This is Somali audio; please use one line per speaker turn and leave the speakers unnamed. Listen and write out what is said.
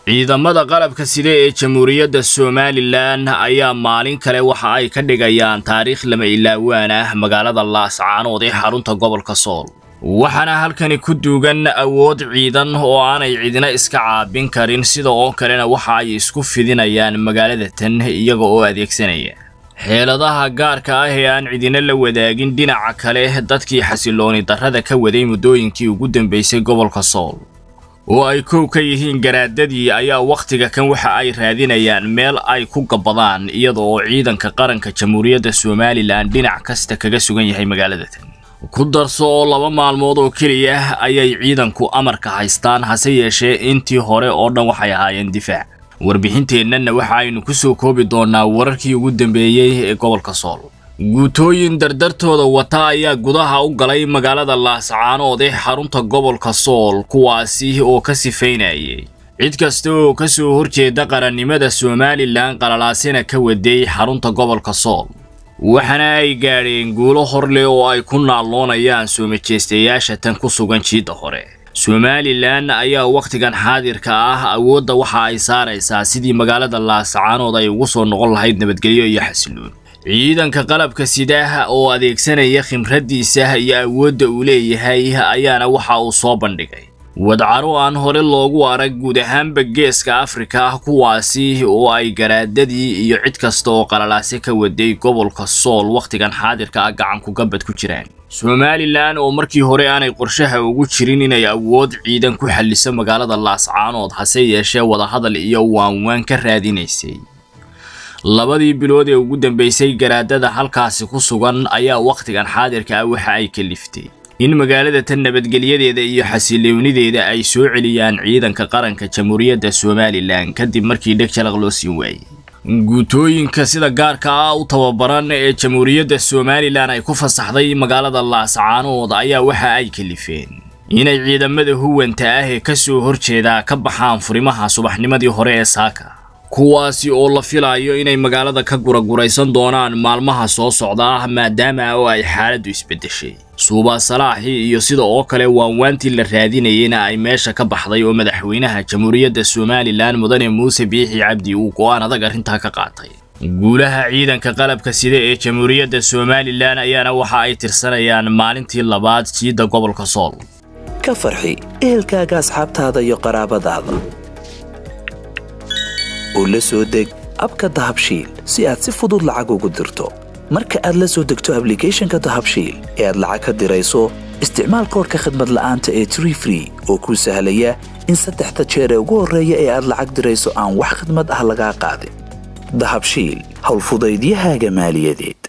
ciidamada qalabka sida ee jamhuuriyadda somalilan ayaa maalin kale waxa ay ka dhigayaan taariikh lama ilaawaan ah magaalada laascaanood ee xarunta gobolka sool waxaana halkani ku duugan awood ciidan oo aanay cidina iska caabin karin sida oo kalena waxa ay isku fidinayaan magaalada tan iyaga oo adeegsanaya xeeladaha gaarka ah ee aan cidina la wadaagin dhinaca kale dadkii xasilooni darrada ka waday muddooyinkii ugu dambeysay gobolka sool oo ay kow ka yihiin garaadadii ayaa wakhtiga kan waxa ay raadinayaan meel ay ku gabbadaan iyada oo ciidanka qaranka jamhuuriyadda somalilan dhinac kasta kaga sugan yahay magaalada tan ku darso oo laba maalmood oo keliya ayay ciidanku amarka haystaan hase yeeshee intii hore oo dhan waxay ahaayeen difaac warbixinteennana waxa aynu ku soo koobi doonnaa wararkii ugu dambeeyey ee gobolka sool guutooyin dardartooda wata ayaa gudaha u galay magaalada laascaanood ee xarunta gobolka sool kuwaasi oo ka sifaynayay cid kasta oo ka soo horjeeda qarannimada somalilan qalalaasina ka waday xarunta gobolka sool waxaana ay gaadheen guulo hor leh oo ay ku naalloonayaan soo majeystayaasha tan ku sugan jiidda hore somalilan ayaa wakhtigan xaadirka ah awoodda waxa ay saaraysaa sidii magaalada laascaanood ay ugu soo noqon lahayd nabadgelyo iyo xasiloon ciidanka qalabka sidaah oo adeegsanaya khimraddiisa iyo awoodda uu leeyahay ayaana waxa uu soo bandhigay wadcaro aan hore loogu arag guud ahaanba geeska afrika kuwaasi oo ay garaadadii iyo cid kasta oo qalalaase ka waday gobolka sool wakhtigan xaadirka ah gacanku gabad ku jiraan somalilan oo markii hore aanay qorshaha ugu jirin inay awood ciidan ku xalliso magaalada laascaanood hase yeeshee wadahadal iyo waanwaan ka raadinaysay labadii bilood ee ugu dambeysay garaadada halkaasi ku sugan ayaa wakhtigan xaadirka ah waxa ay kaliftay in magaalada tan nabadgelyadeeda iyo xasiloonideeda ay soo celiyaan ciidanka qaranka jamhuuriyadda somalilan kadib markii dheg jalaq loo siin waayey guutooyinka sida gaarka ah u tababaran ee jamhuuriyadda somalilan ay ku fasaxday magaalada laascaanood ayaa waxa ay kalifeen inay ciidamada huwanta ah ee ka soo horjeeda ka baxaan furimaha subaxnimadii hore ee saaka kuwaasi oo la filayo inay magaalada ka guraguraysan doonaan maalmaha soo socda maadaama oo ay xaaladdu isbeddeshay suubaa salaaxii iyo sida oo kale waanwaantii la raadinayeyna ay meesha ka baxday oo madaxweynaha jamhuuriyadda somalilan mudane muuse biixi cabdi uu go'aan adag arrintaa ka qaatay guulaha ciidanka qalabka sida ee jamhuuriyadda somalilan ayaana waxa ay tirsanayaan maalintii labaad jiidda gobolka sool
ka farxi ehelkaaga asxaabtaada iyo qaraabadaada oo la soo deg abka dahabshiil si aad si fudud lacag ugu dirto marka aad la soo degto ablicathonka dahabshiil ee aad lacag ka dirayso isticmaal koorka khadmad la'aanta ee tree free oo kuu sahlaya in saddexda jeer ee ugu horreeya ee aad lacag dirayso aan wax khadmad ah lagaa qaadin dahabshiil howlfudaydiyahaaga maaliyadeed